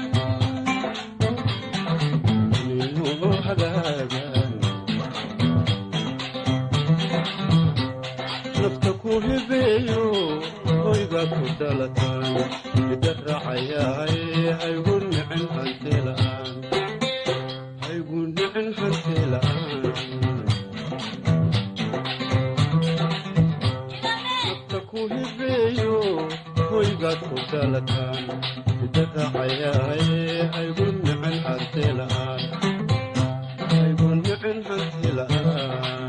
ininoo hagaagaan nafta ku hibeeyo hoygaad ku dhalataan ida raacayaay haygu nicin hantila'aan haygu nicin hantila'aan nafta ku hibeeyo hoygaad ku dhalataan ida raacayaay haygu nicin hantila'aan haygu nicin hantila'aan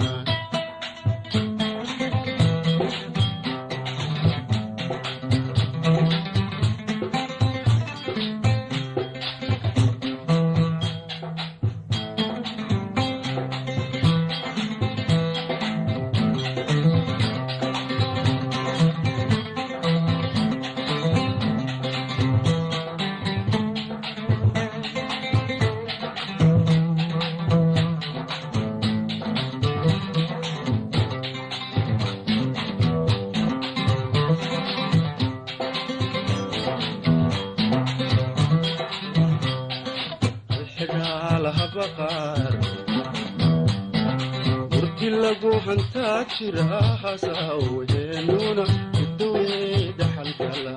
murti lagu hantaa jira hasaawaheenuna udawe dhaxalgala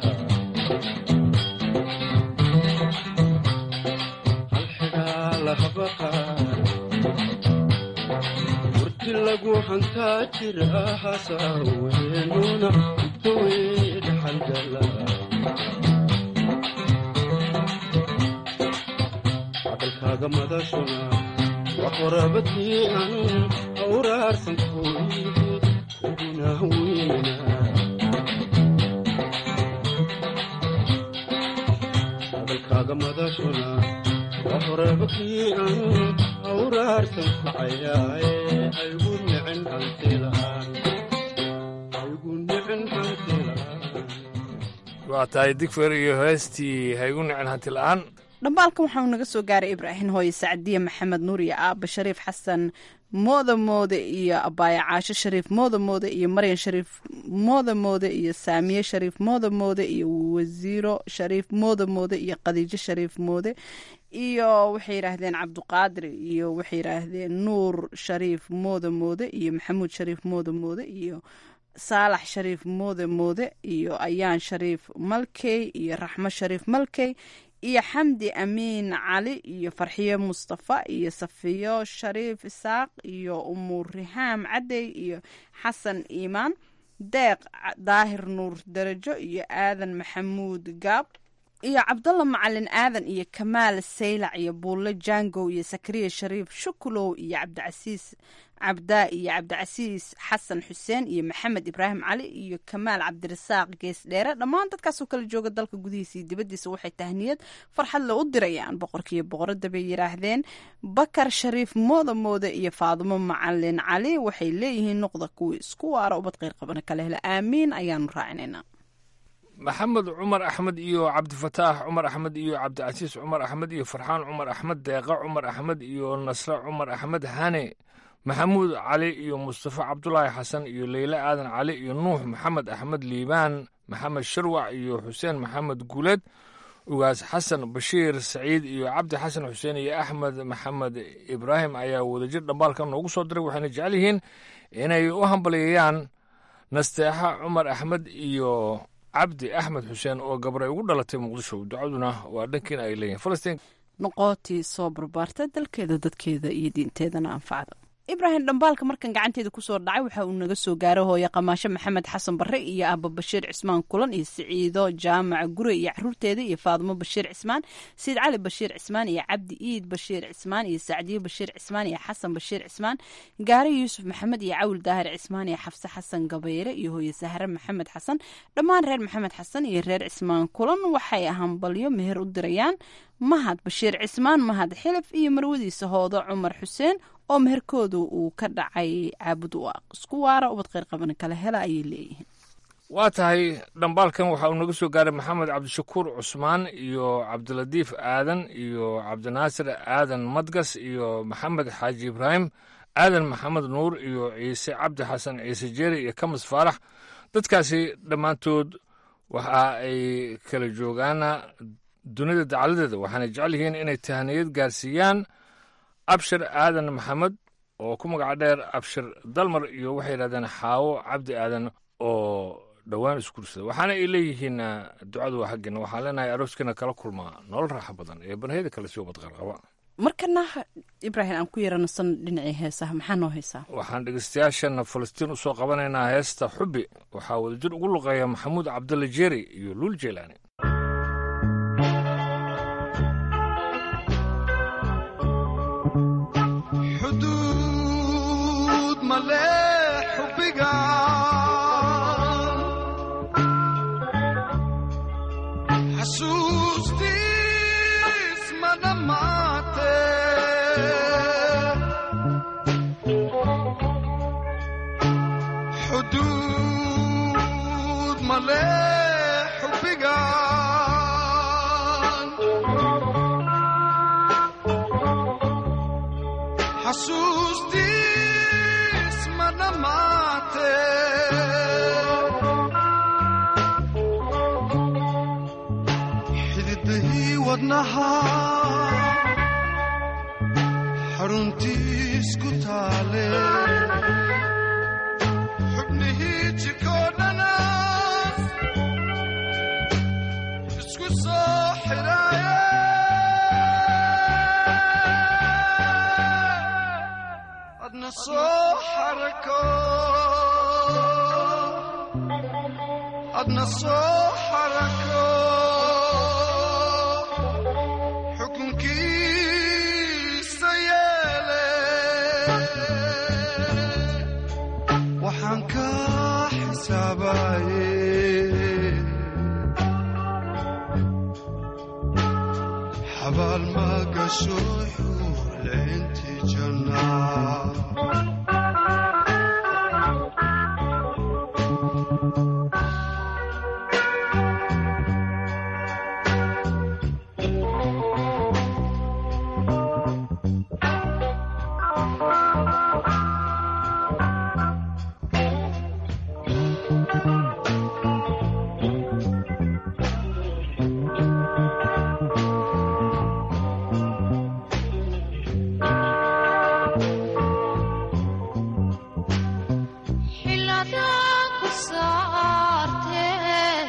halxidhaa lahabaqaan murti lagu hantaa jira hasaawaheenuna udawe dhaxalgala hadalkaaga madashuna waa qorabadii aan awraarsan kooyidi uguna weynana hadalkaaga madashuna waa qorabadii aan awraarsan kacayaaye aygu nicin hanti la'aan aygu nicin hanti la'aan waa tahay digfer iyo heestii haygu nicin hanti la'aan dhambaalkan waxauu naga soo gaaray ibraahim hooye sacdiye maxamed nuur iyo aaba shariif xasan mooda moode iyo abaaye caasho shariif mooda moode iyo maryan shariif mooda moode iyo saamiye shariif mooda moode iyo wasiiro shariif mooda moode iyo khadiijo shariif moode iyo waxay yidhaahdeen cabduqaadir iyo waxay yidhaahdeen nuur shariif mooda moode iyo maxamuud shariif mooda moode iyo saalax shariif moode moode iyo ayaan shariif malkey iyo raxmo shariif malkey iyo xamdi amiin cali iyo farxiyo mustafa iyo safiyo shariif isaaq iyo umur rihaam cadey iyo xasan iimaan deeq daahir nuur darajo iyo aadan maxamuud gaab iyo cabdalla macalin aadan iyo kamaal saylac iyo buulle jangow iyo sakariya shariif shukulow iyo cabdicasiis cabdaa iyo cabdicasiis xasan xuseen iyo maxamed ibraahim cali iyo kamaal cabdirasaaq gees dheere dhammaan dadkaasoo kala jooga dalka gudihiisa iyo dibaddiisa waxay tahniyad farxad le u dirayaan boqorkiiyo boqoradda bay yidhaahdeen bakar shariif mooda mooda iyo faadumo macalin cali waxay leeyihiin noqda kuwii isku waara ubad qeyr qabana kala hela aamiin ayaanu raacinaynaa maxamed cumar axmed iyo cabdifataax cumar axmed iyo cabdicasiis cumar axmed iyo farxaan cumar axmed deeqa cumar axmed iyo nasre cumar axmed hane maxamuud cali iyo mustafa cabdulaahi xasan iyo leyle aadan cali iyo nuux maxamed axmed liibaan maxamed sharwac iyo xuseen maxamed guuleed ugaas xasan bashiir saciid iyo cabdi xasan xuseen iyo axmed maxamed ibraahim ayaa wadajir dhambaalkan noogu soo diray waxayna jecel yihiin inay u hambalyeeyaan nasteexa cumar axmed iyo cabdi axmed xuseen oo gabray ugu dhalatay muqdisho ducaduna waa dhankiina ay leeyihin falastiin noqootii soo barbaarta dalkeeda dadkeeda iyo diinteedana anfacda ibraahim dhambaalka markan gacanteeda kusoo dhacay waxa uu naga soo gaaray hooye qamaasho maxamed xasan barre iyo aaba bashiir cismaan kulan iyo siciido jaamaca gure iyo caruurteeda iyo faadumo bashiir cismaan siid cali bashiir cismaan iyo cabdi iid bashiir cismaan iyo sacdiye bashiir cismaan iyo xasan bashiir cismaan gaari yuusuf maxamed iyo cawil daahir cismaan iyo xafse xasan gabayre iyo hooye sahre maxamed xasan dhammaan reer maxamed xasan iyo reer cismaan kulan waxay hambalyo meher u dirayaan mahad bashiir cismaan mahad xilif iyo marwadiisa hoodo cumar xuseen oo meherkooda uu ka dhacay caabud waaq isku waara ubad kheyr qaban kala hela ayay leeyihiin waa tahay dhambaalkan waxa uu naga soo gaaray maxamed cabdishakuur cusmaan iyo cabdilatiif aadan iyo cabdinaasir aadan madgas iyo maxamed xaaji ibraahim aadan maxamed nuur iyo ciise cabdi xasan ciise jeeri iyo kamis faarax dadkaasi dhammaantood waxa ay kala joogaana dunida dacaladeeda waxaana jecel yihiin inay tahaniyad gaarsiiyaan abshir aadan maxamed oo ku magaca dheer abshir dalmar iyo waxay yidhahdeen xaawo cabdi aadan oo dhowaan isguursada waxaana ay leeyihiin ducadu waa xaggeena waxaan leenahay arooskiina kala kulmaa nolol raaxo badan ee banaheyda kale sii ubadqarqaba markana ibraahim aan ku yaranasan dhinacii heesaha maxaa noo heesaa waxaan dhegeystayaashana falastiin usoo qabanaynaa heesta xubbi waxaa wadajir ugu luqeeya maxamuud cabdulla jeeri iyo luul jeelaani xuduud male xubbiga xasuustiis ma dhammaate xuduud male xubbiga xasuustiis ma dhammaate xididahii wadnaha xaruntiis ku taale jirkoo dhana isku soo xidhaaye adna soo xarako adna soo xarako xukunkiisa yeele waxaan ka xisaabaye xabaal ma gasho xuurleyntii jannaa xiladaan ku saartee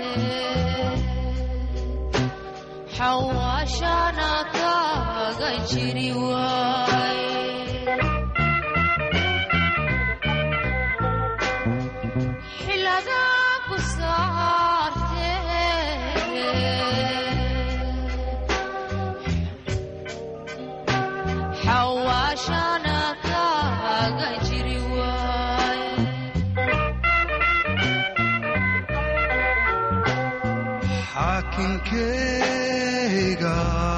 xawaashana kaaga jiri waaye xiladaan ku saartee xawaashana kaaga jiri waaye xaakinkeyga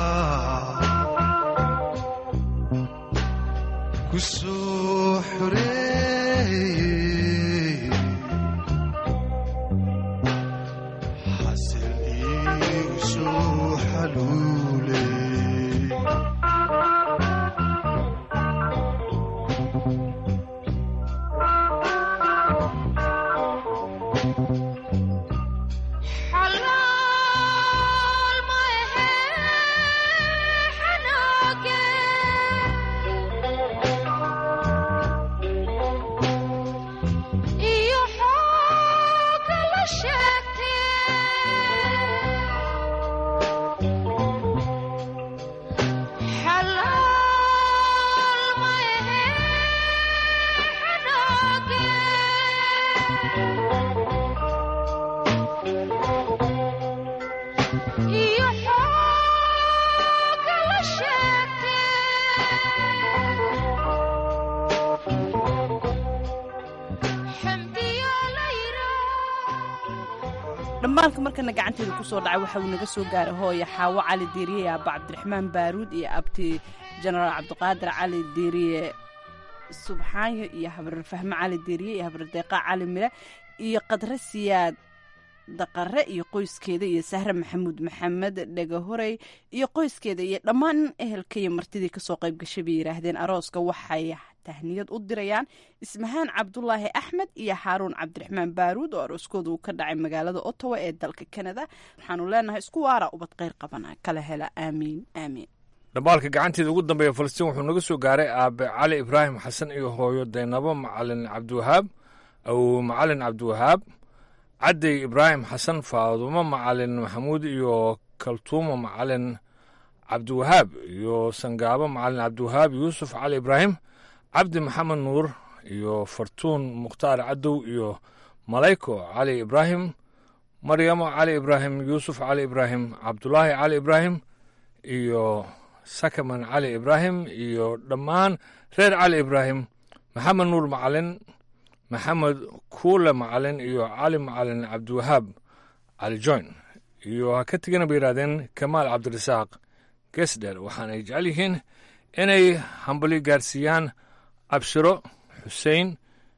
ku soo xoreeyey xasil iigu soo xaluuley xalaal ma ahe xanaage iyo xooga la sheegtee xalaal ma ahe xanaage iyo xooga la dhambaalka markana gacanteeda kusoo dhacay waxa uu naga soo gaaray hooya xaawo cali diiriye iyo abba cabdiraxmaan baaruud iyo abti jenaraal cabdiqaadir cali diiriye subxaanyo iyo habrar fahme cali diiriye iyo habrar deeqa cali mire iyo qadre siyaad daqare iyo qoyskeeda iyo sahre maxamuud maxamed dhegahorey iyo qoyskeeda iyo dhammaan ehelka iyo martidii kasoo qayb gashay bay yidhaahdeen arooska waxay tahniyad u dirayaan ismahaan cabdulaahi axmed iyo xaaruun cabdiraxmaan baaruud oo arooskooda uu ka dhacay magaalada ottawa ee dalka kanada waxaanu leenahay isku waara ubad qayr qabana kala hela aamiin aamiin dhambaalka gacanteeda ugu dambeeya falastiin wuxuu naga soo gaaray aabe cali ibraahim xasan iyo hooyo daynabo macalin cabdiwahaab aw macalin cabdiwahaab cadey ibraahim xasan faadumo macalin maxamuud iyo kaltuumo macalin cabdiwahaab iyo sangaabo macalin cabdiwahaab yuusuf cali ibraahim cabdi maxamed nuur iyo fartuun mukhtaar cadow iyo malayko cali ibraahim maryamo cali ibraahim yuusuf cali ibraahim cabdulaahi cali ibraahim iyo sakaman cali ibraahim iyo dhammaan reer cali ibraahim maxamed nuur macalin maxamed kuule macalin iyo cali macalin cabdiwahaab cali joyn iyo ha ka tegana bay yidhahdeen kamaal cabdirasaaq gesder waxaanay jecel yihiin inay hambali gaarsiiyaan abshiro xuseen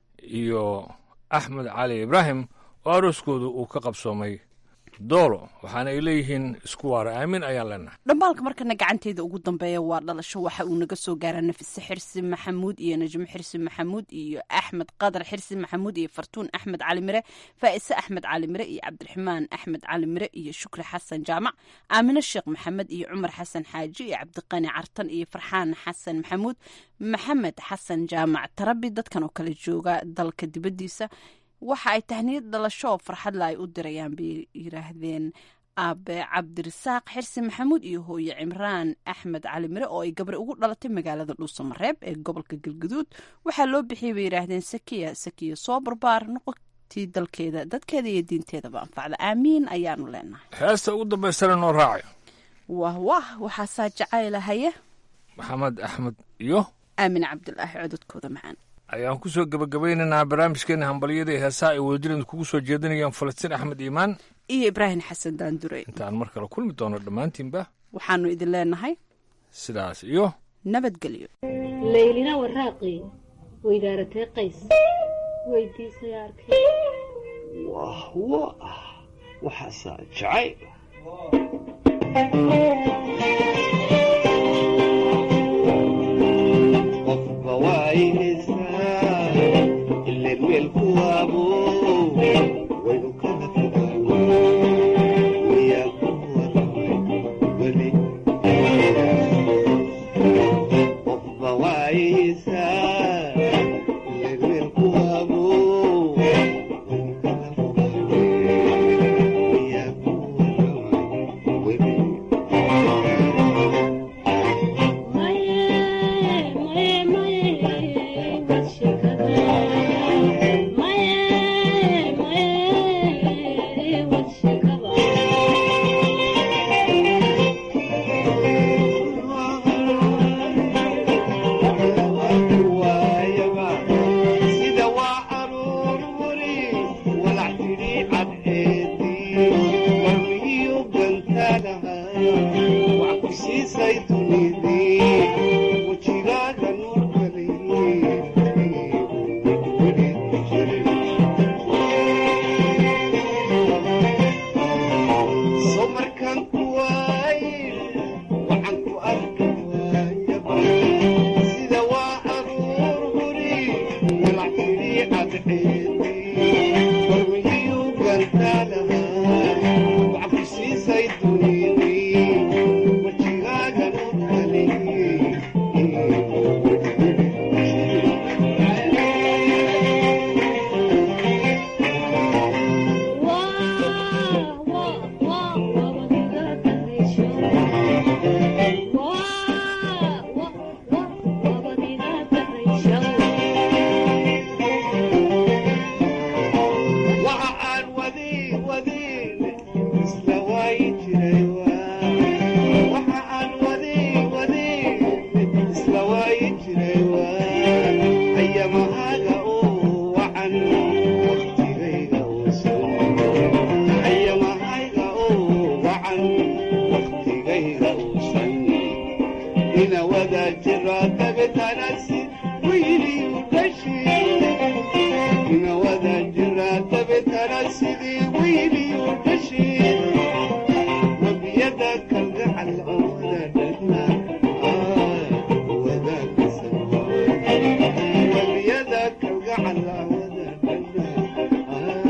iyo axmed cali ibraahim oo arooskoodu uu ka qabsoomay doolo waxaana ay leeyihiin isku waara aamin ayaan leenahay dhambaalka markana gacanteeda ugu dambeeya waa dhalasho waxa uu naga soo gaaraa nafise xirsi maxamuud iyo najmo xirsi maxamuud iyo axmed qadar xirsi maxamuud iyo fartuun axmed cali mire faa'ise axmed cali mire iyo cabdiraxmaan axmed cali mire iyo shukri xasan jaamac aamine sheekh maxamed iyo cumar xasan xaaji iyo cabdiqani cartan iyo farxaan xasan maxamuud maxamed xasan jaamac tarabi dadkan oo kale jooga dalka dibaddiisa waxa ay tahniyad dhalasho oo farxadla ay u dirayaan bay yidhaahdeen aabe cabdirasaaq xirsi maxamuud iyo hooye cimraan axmed cali mire oo ay gabri ugu dhalatay magaalada dhuusamareeb ee gobolka galgaduud waxaa loo bixiyay bay yidhaahdeen sakiya sakiya soo barbaar noqotii dalkeeda dadkeeda iyo diinteedaba anfacda aamiin ayaanu leenahay heesta ugu dambaystana noo raacayo wah wah waxaasaa jacaylahaye maxamed axmed iyo aamin cabdulaahi cododkooda macaan ayaan ku soo gebagabaynaynaa barnaamijkeena hambalyada ee heesaha ay wadajireen kugu soo jeedinayaan falastiin axmed iimaan iyo ibraahim xasan daandure intaan mar kale kulmi doono dhammaantiinba waxaanu idin leenahay sidaas iyo nabadgelyo laylina waraaqii weydaaratay qays weydiisay arkay wah wah waxaasaa jacayl qofba waayeysaa ileen weelku waabo waynu kala fogaano wayaa ku waramay weli qofba waayeysaa ileen weelku waabo waynu kala fogaano wayaa ku waramay weli sida waa aruur muri walac tidhi cadceedii warmigiyu gantaagaha wax ku siisay dunidii wejigaaga nuurkali so markaan ku waaye waxaan ku arki waayaba sida waa aruur huri walac tidhi cadceedii warmigiyu gantaagaha wax ku siisay dunidii wejigaaga nuurkali waxa aan wadi wadin isla waayi jiray waa waxa aan wadi wadin isla waayi jiray waa ayamahaaga oo wacan waqtigayga uusan ayamahayga oo wacan waqtigayga uusan ina wada jira dabetanasi wiiliyu dhashay ina wada jira dabetana sidii wiiliyu dhashay wabiyada kalgacal awada dhagna wabiyada kalgacal awada dhagna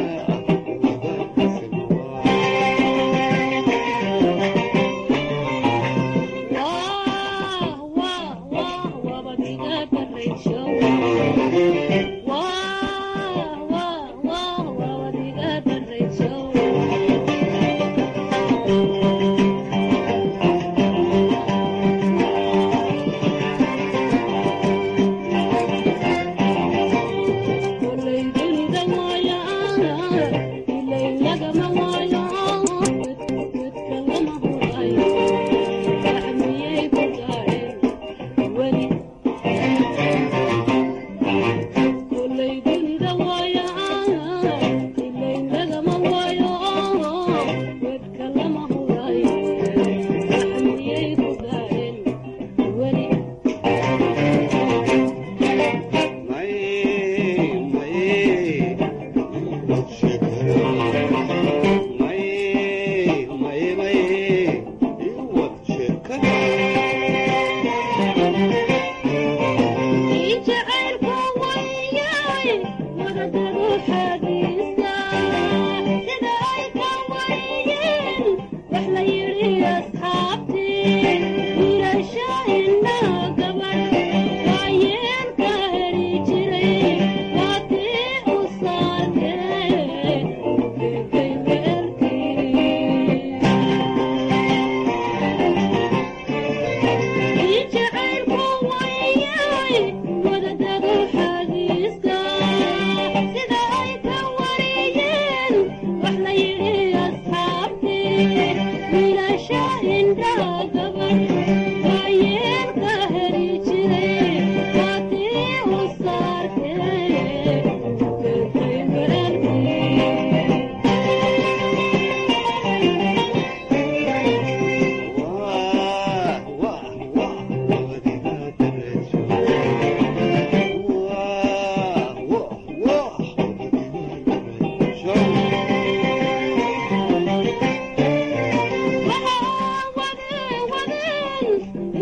wabadiga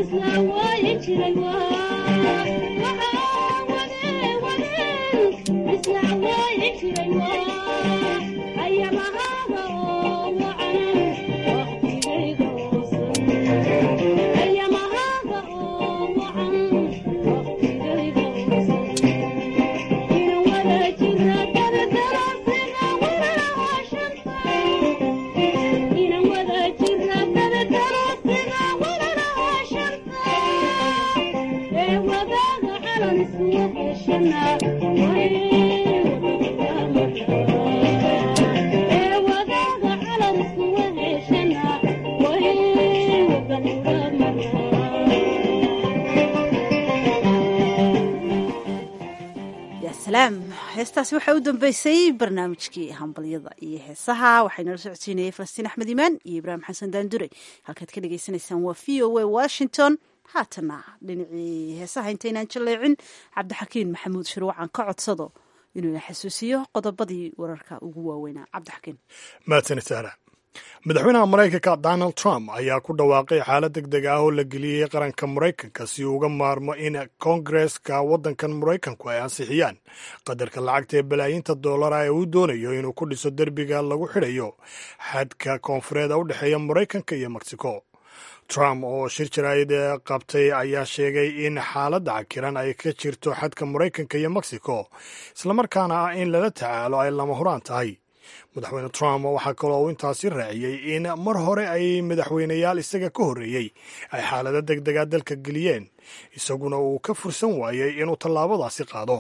salaam heestaasi waxaa u dambeysay barnaamijkii hambalyada iyo heesaha waxaynala socodsiinayay falastiin axmed imaan iyo ibraahim xasan daandure halkaad ka dhagaysanaysaan waa v o a washington haatana dhinacii heesaha intaynaan jaleecin cabdixakiin maxamuud shirwacan ka codsado inuu ina xasuusiyo qodobadii wararka ugu waaweynaa cabdixakiin mahadsanid sahra madaxweynaha maraykanka donald trump ayaa ku dhawaaqay xaalad deg deg ah oo la geliyey qaranka maraykanka si uu uga maarmo in koongareska waddankan maraykanku ay ansixiyaan qadarka lacagta ee balaayiinta doolara ee uu doonayo inuu ku dhiso derbiga lagu xidhayo xadka koonfureeda u dhexeeya maraykanka iyo mexico trump oo shir jaraa'id qabtay ayaa sheegay in xaaladda cakiran ay ka jirto xadka maraykanka iyo mexico islamarkaana ah in lala tacaalo ay lama huraan tahay madaxweyne trump waxaa kaloo uu intaasi raaciyey in mar hore ay madaxweyneyaal isaga ka horreeyey ay xaalado deg dega dalka geliyeen isaguna uu ka fursan waayey inuu tallaabadaasi qaado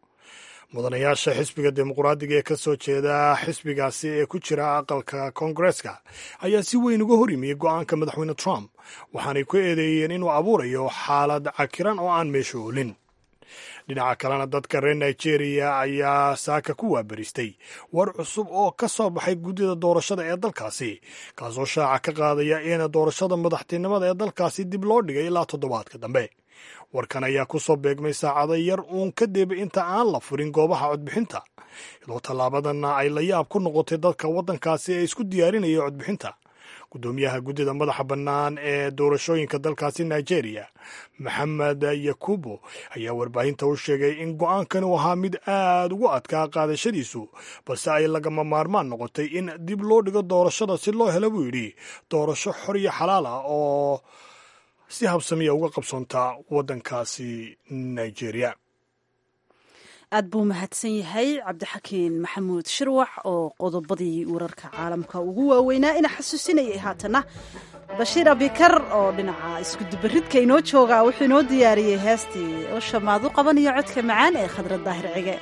mudanayaasha xisbiga dimuqraadiga ee ka soo jeeda xisbigaasi ee ku jira aqalka koongareska ayaa si weyn uga hor yimiyey go'aanka madaxweyne trump waxaanay ku eedeeyeen inuu abuurayo xaalad cakiran oo aan meesha oolin dhinaca kalena dadka reer nigeria ayaa saaka ku waabaristay war cusub oo ka soo baxay guddida doorashada ee dalkaasi kaasoo shaaca ka qaadaya in doorashada madaxtinimada ee dalkaasi dib loo dhigay ilaa toddobaadka dambe warkan ayaa ku soo beegmay saacado yar uun kadib inta aan la furin goobaha codbixinta iyadoo tallaabadanna ay la yaab ku noqotay dadka waddankaasi ee isku diyaarinaya codbixinta guddoomiyaha guddida madaxa bannaan ee doorashooyinka dalkaasi nigeria maxamed yakubo ayaa warbaahinta u sheegay in go'aankani uu ahaa mid aad ugu adkaa qaadashadiisu balse ay lagama maarmaan noqotay in dib loo dhigo doorashada si loo helo buu yidhi doorasho xor iyo xalaal ah oo si habsamiya uga qabsoonta waddankaasi nigeria aad buu mahadsan yahay cabdixakiin maxamuud shirwax oo qodobadii wararka caalamka ugu waaweynaa ina xasuusinayay haatana bashiir abikar oo dhinaca iskudubaridka inoo jooga wuxuu inoo diyaariyey heestii oo shamaad u qabanayo codka macaan ee khadra daahir cige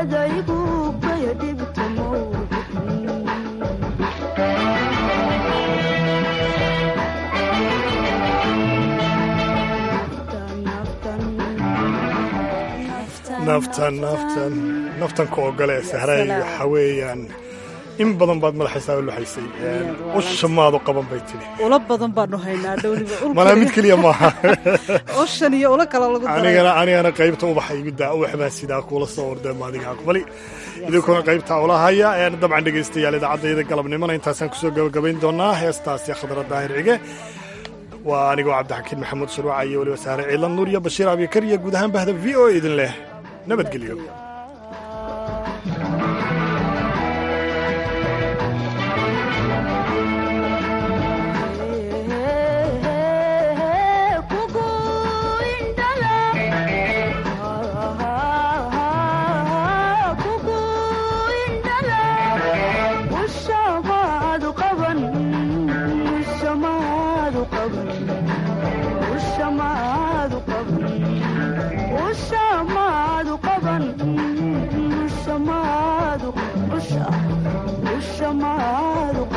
adaygu kaya dhibta naftan naftan naftan ku ogole sahray waxa weeyaan in badan baad madaxaysaa u luxaysay usha maadu qaban bay tiri ula badan baanu haynaa dhowliba malaa mid keliya maaha oshan iyo ula kala lagu daray anigana anigana qaybta ubaxa igu daa ubax baa sidaa kuula soo ordee maadiga aqbali idinkuna qaybta ula haya een dabcan dhegaystayaal idaacaddayda galabnimona intaasaan kusoo gabagabayn doonaa heestaasi khadra daahir cige waa anigoo cabdixakiin maxamuud shuruuca iyo weliba saare ciilan nuur iyo bashiir abikar iyo guud ahaan bahda v o idin leh nabadgelyo Usha, usha, usha,